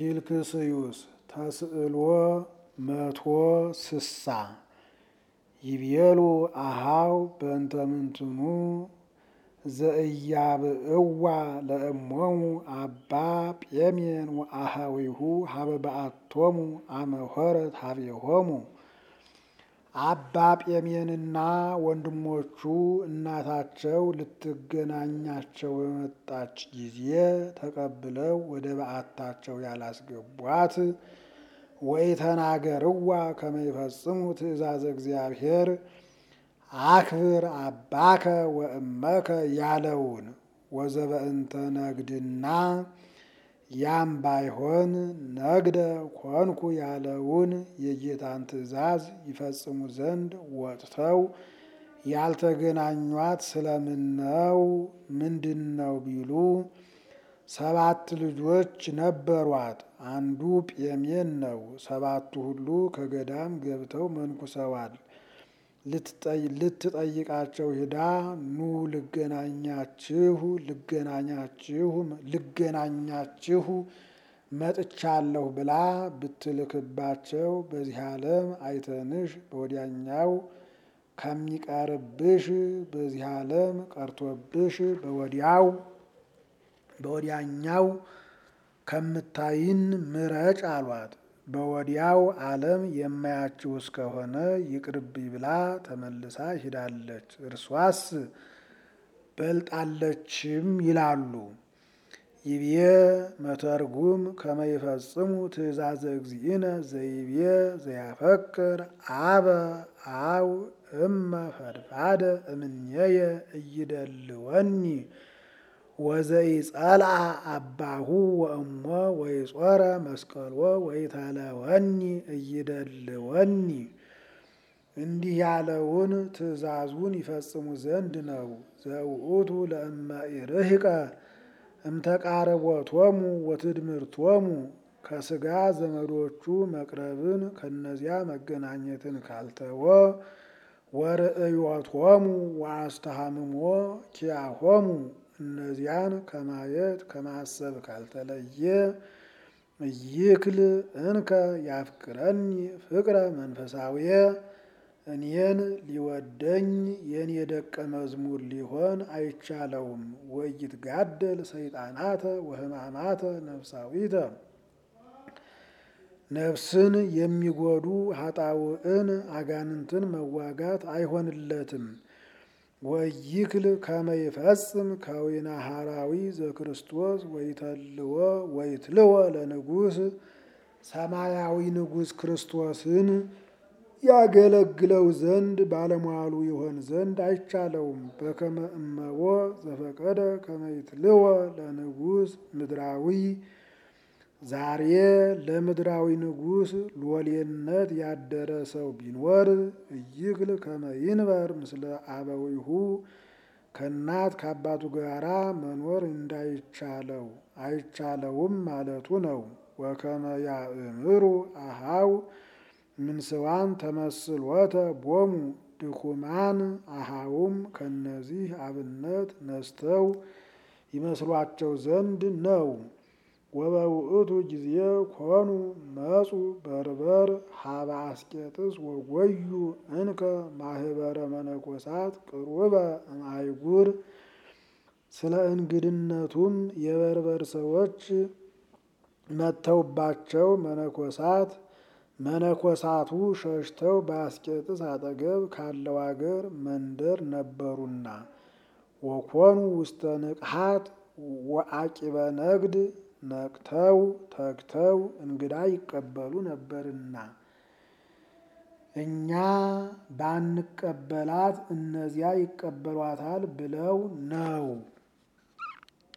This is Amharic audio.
ፊልክስዩስ ተስእሎ መቶ ስሳ ይቤሉ አሃው በእንተ ምንትኑ ዘእያብእዋ ለእሞሙ አባ ጴሜን ወአሃዊሁ ሀበ በአቶሙ አመሆረት ሀቤሆሙ አባ ጴሜንና ወንድሞቹ እናታቸው ልትገናኛቸው በመጣች ጊዜ ተቀብለው ወደ በዓታቸው ያላስገቧት ወኢተናገርዋ ከመ ይፈጽሙ ትእዛዘ እግዚአብሔር አክብር አባከ ወእመከ ያለውን ወዘበእንተ ነግድና ያም ባይሆን ነግደ ኮንኩ ያለውን የጌታን ትእዛዝ ይፈጽሙ ዘንድ ወጥተው ያልተገናኟት ስለምን ነው? ምንድን ነው ቢሉ ሰባት ልጆች ነበሯት። አንዱ ጴሜን ነው። ሰባቱ ሁሉ ከገዳም ገብተው መንኩሰዋል። ልትጠይቃቸው ሂዳ ኑ ልገናኛችሁ ልገናኛችሁ ልገናኛችሁ መጥቻለሁ ብላ ብትልክባቸው በዚህ ዓለም አይተንሽ በወዲያኛው ከሚቀርብሽ በዚህ ዓለም ቀርቶብሽ በወዲያው በወዲያኛው ከምታይን ምረጭ አሏት። በወዲያው ዓለም የማያችው እስከሆነ ይቅርብኝ ብላ ተመልሳ ሂዳለች። እርሷስ በልጣለችም ይላሉ። ይቤ መተርጉም ከመ ይፈጽሙ ትእዛዘ እግዚእነ ዘይቤ ዘያፈቅር አበ አው እመ ፈድፋደ እምኔየ እይደልወኒ ወዘይጸልአ አባሁ ወእሞ ወይጾረ መስቀልዎ ወይተለወኒ እይደልወኒ እንዲህ ያለውን ትእዛዙን ይፈጽሙ ዘንድ ነው። ዘውእቱ ለእመ ኢርህቀ እምተቃረቦቶሙ ወትድምርቶሙ ከስጋ ዘመዶቹ መቅረብን ከነዚያ መገናኘትን ካልተወ ወርእዮቶሙ ወአስተሃምሞ ኪያሆሙ እነዚያን ከማየት ከማሰብ ካልተለየ ይክል እንከ ያፍቅረኒ ፍቅረ መንፈሳዊየ እኔን ሊወደኝ የኔ ደቀ መዝሙር ሊሆን አይቻለውም። ወይትጋደል ሰይጣናተ ወሕማማተ ነፍሳዊተ ነፍስን የሚጎዱ ኃጣውዕን አጋንንትን መዋጋት አይሆንለትም። ወይክል ከመ ይፈጽም ከዊነ ሐራዊ ዘክርስቶስ ወይተልዎ ወይትልወ ለንጉሥ ሰማያዊ ንጉሥ ክርስቶስን ያገለግለው ዘንድ ባለሟሉ ይሆን ዘንድ አይቻለውም። በከመ እመቦ ዘፈቀደ ከመ ይትልወ ለንጉሥ ምድራዊ ዛሬ ለምድራዊ ንጉሥ ሎሌነት ያደረ ሰው ቢኖር እይክል ከመ ይንበር ምስለ አበዊሁ ከእናት ከአባቱ ጋራ መኖር እንዳይቻለው አይቻለውም ማለቱ ነው። ወከመ ያእምሩ አሃው ምንስዋን ተመስሎተ ቦሙ ድኩማን አሃውም ከነዚህ አብነት ነስተው ይመስሏቸው ዘንድ ነው። ወበውእቱ ጊዜ ኮኑ መጹ በርበር ሀበ አስቄጥስ ወጎዩ እንከ ማህበረ መነኮሳት ቅሩበ እምአይጉር ስለ እንግድነቱም የበርበር ሰዎች መጥተውባቸው መነኮሳት መነኮሳቱ ሸሽተው በአስቄጥስ አጠገብ ካለው አገር መንደር ነበሩና ወኮኑ ውስተ ንቅሃት ወአቂበ ነግድ ነቅተው ተግተው እንግዳ ይቀበሉ ነበርና እኛ ባንቀበላት እነዚያ ይቀበሏታል ብለው ነው።